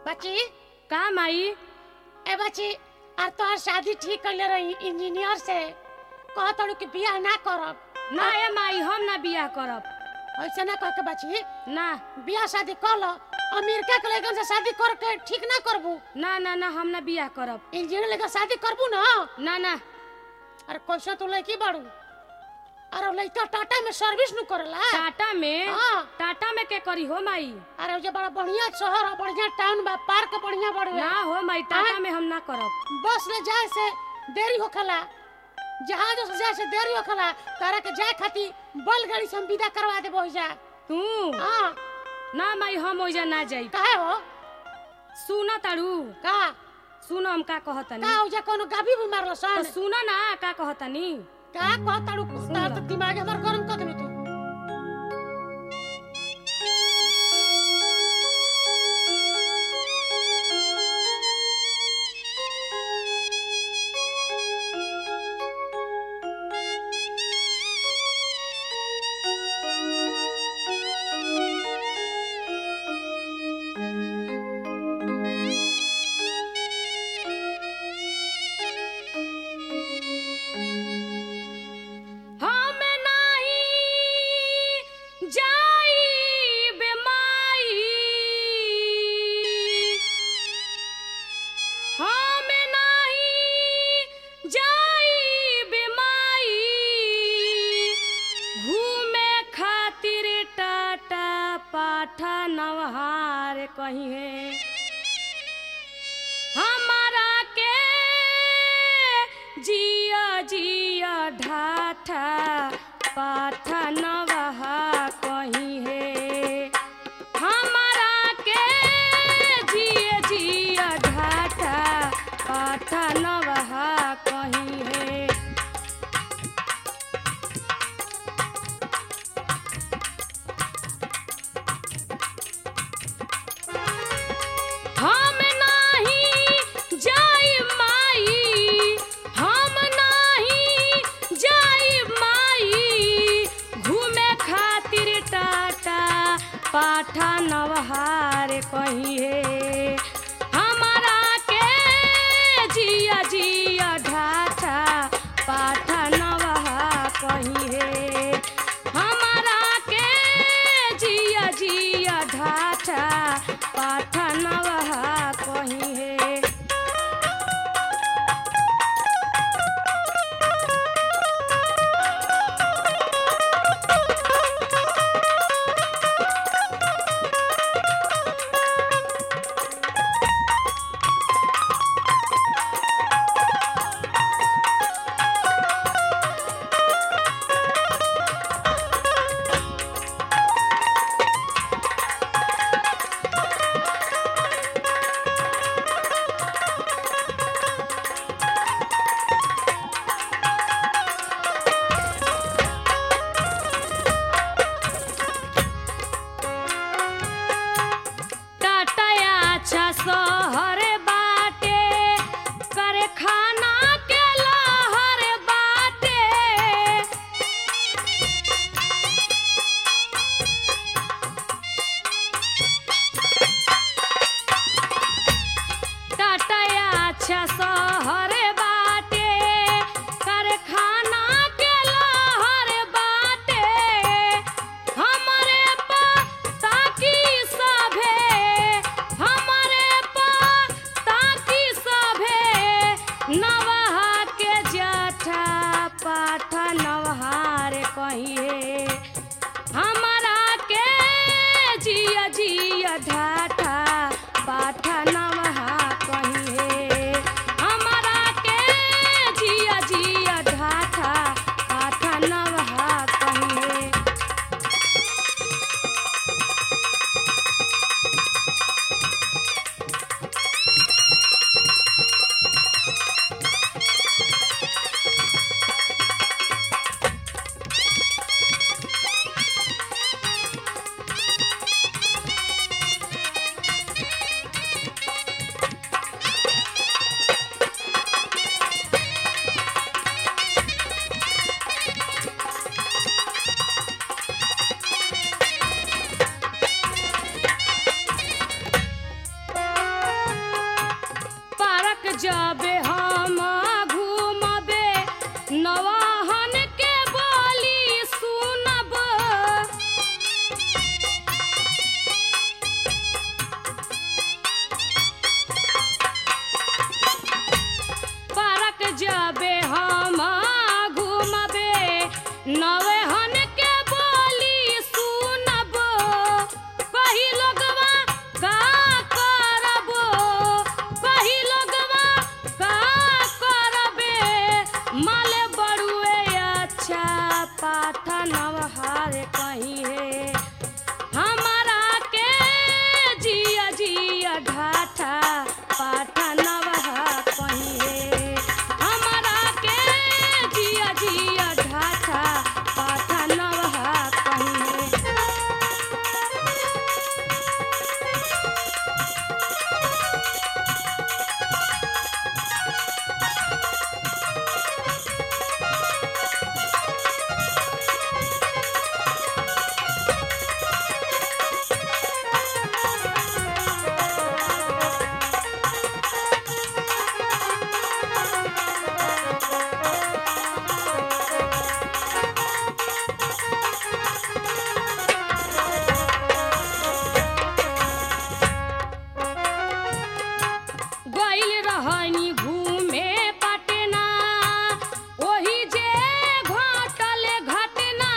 बच्ची का माई ए बच्ची और तोहर शादी ठीक कर ले रही इंजीनियर से कह तड़ू कि बियाह ना करब ना ए माई हम ना बियाह करब ऐसे ना कह के बच्ची ना बियाह शादी कर लो अमेरिका के लड़कन से शादी करके ठीक ना करबू ना ना ना हम ना बियाह करब इंजीनियर लेकर शादी करबू ना ना ना अरे कैसे तू लड़की बाड़ू अरे लड़का टाटा में सर्विस नु करेला टाटा में हाँ। टाटा में के करी हो माई अरे जे बड़ा बढ़िया शहर है बढ़िया टाउन बा पार्क बढ़िया बड़े ना हो माई टाटा में हम ना करब बस ले जाए से देरी होखला जहाज से जाए से देरी होखला तारा के जाए खाती बैलगाड़ी से हम विदा करवा देबो जा तू हां ना माई हम ओइजा ना जाई काहे हो सुन तारू का सुन हम का कहतनी का हो जा कोनो गाभी भी मारलो तो सन सुन ना का कहतनी का कहताड़ू तार तो दिमाग हमर गरम कर देलू तू हम नाही जाई बेमाई हम नाही जाई बेमाई घूमे खातिर टाटा पाठा नवहार कहीं है हमारा के जिया जिया ढाठा पाठा नवहा कहीं है हमारा के जिया जिया ढाठा पाठा नवहा कहीं है हम नाही जाई माई हम नाही जाई माई घूमे खातिर टाटा पाठा नवहार कहिए हमारा के जिया जिया ढाठा पाठा नवहा कहिए हमारा के जिया जिया ढाठा पाठा नवहा कहिए टाटाया अच्छा शहर बाटे करे खाना के लहर बाटे टाटाया अच्छा शहर बाटे करे खाना के लहर बाटे हमरे ताकी सभे हमरे ताकी सभे नवहा के जठा पाठा नवहार कहिए हमारा के जिया जिया ढाठा पाठा नवहा कहिए हमारा के जिया जिया ढाठा पाठा नवहा कहिए जबे हम घूमबे नवाहन के बोली सुनब पारक जबे हम घूमबे नवेहन के बोली सुनब कही लोगवा का करब कही लोगवा का करबे माले बड़ुए अच्छा पाठनव हार कहीं है हमारा के जिया जिया ढाठा पाठनव कहिए हमारा के जिया जिया ढाठा पाठनव कहिए गइल रहनी घूमे पटना ओही जे घटल घटना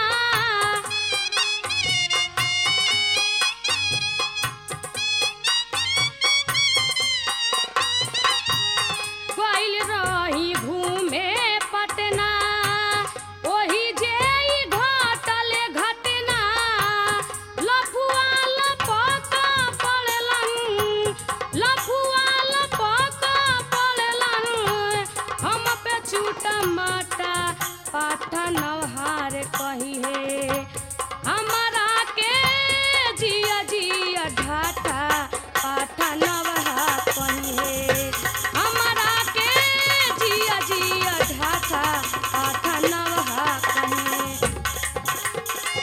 गइल रही घूमे पटना ओही जे ई घटल घटना लफुआ लपका पड़लन लफुआ लपका पड़लन हम पे छूटा माटा पाठन हार कही है हमारा के जिया जिया ढाठा पाठन कही है हमारा के जिया जिया ढाठा पाठन कही है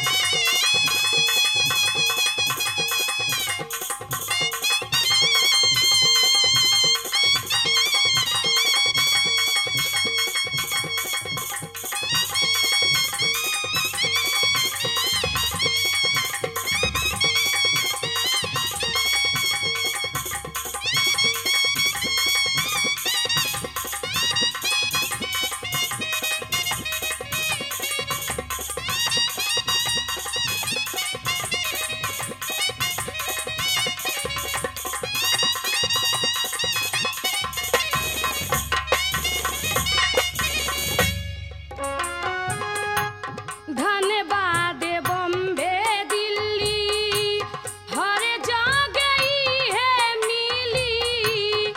धन्यवाद बम्बे दिल्ली हर जगह ही है मिली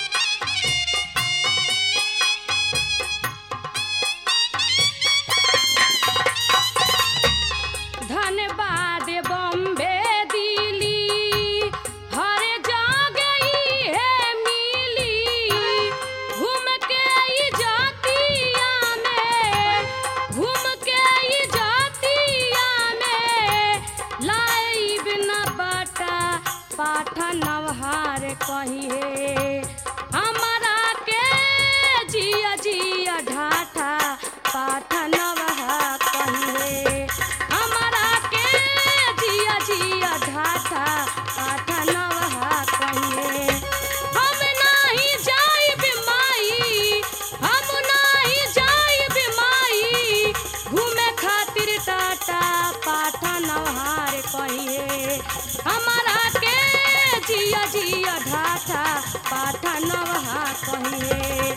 धन्यवाद बम्बे दिल्ली हर जगह ही है मिली घूम के ई जातिया में घूम के ई जातिया में लाइब न बाटा पाठन नवहार कहिए हमारा के जिया जिया ढाठा पाठन नवहार कहिए हमारा के जिया जिया ढाठा पाठन नवहार कहिए हम नाही जाइब माई हम नाही जाइब माई घूमे खातिर टाटा पाठन नवहार कहिए हमारा के जिया जिया ढाठा पाठन नवहार कहिए